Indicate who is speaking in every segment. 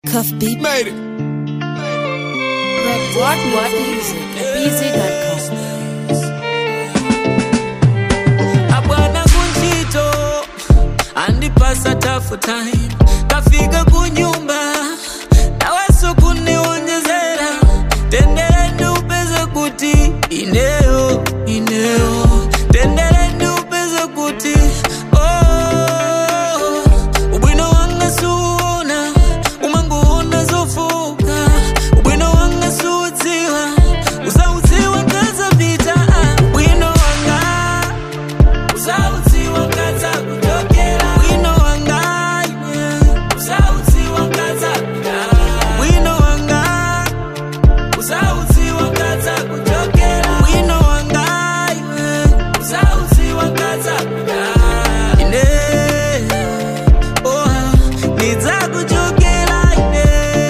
Speaker 1: Cuff beat.
Speaker 2: Made it.
Speaker 1: What what music? BZ.com.
Speaker 3: abwana kunchito andipasa tafu time kafika kunyumba naweso kuniwonjezera tendereni upeze kuti ineyo ineyo tendereni upeze kuti oh, ubwino wanga suona umanguona zofuka ubwino wanga suudziwa usaudziwa ngazapita ah, ubwino wanga usaudziwa ngaza kutokera bwino wanga iwe usaudziwa ngaza bwino wanga usaudziwa ngaza kutokera bwino wanga iwe usaudziwa ngaza ine oh nidzakujokera ine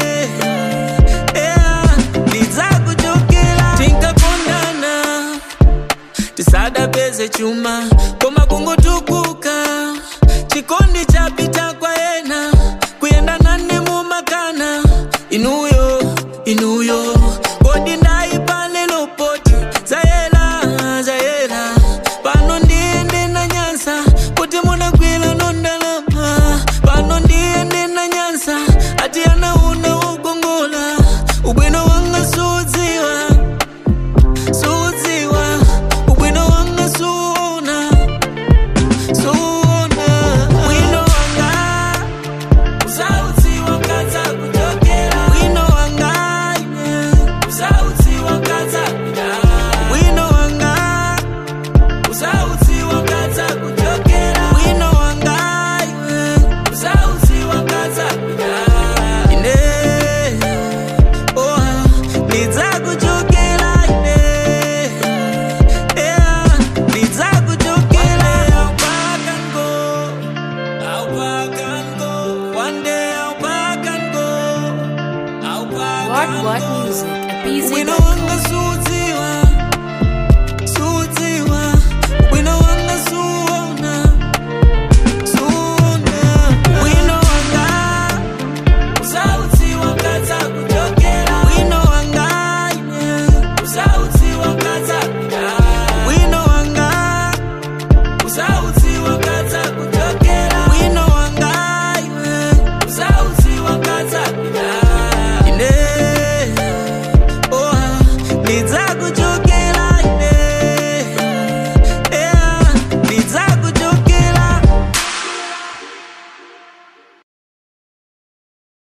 Speaker 3: yeah nidzakujokera tinkakondana tisadapeze chuma koma kungotukuka chikondi chapita kwa ena kuyenda nane mumakana inuyo inuyo kodi ndaipale lopoti zayela zayela pano ndiyende na nyansa kuti munakwila nondalama pano ndiyende na nyansa ati anauna ugongola ubwino wanga sudziwa sudziwa ubwino wanga suona suona bwino wanga usaudziwa ngaza kutokera bwino wanga iwe usaudziwa ngaza bwino wanga usaudziwa ngaza kutokera bwino wanga iwe usaudziwa ngaza ine oh nidzakujokera ine yeah nidzakujokera I'll back and go I'll back and go one day I'll back and go I'll back
Speaker 1: What
Speaker 3: and
Speaker 1: what
Speaker 3: go
Speaker 1: music?
Speaker 3: Bwino
Speaker 1: BZ.com.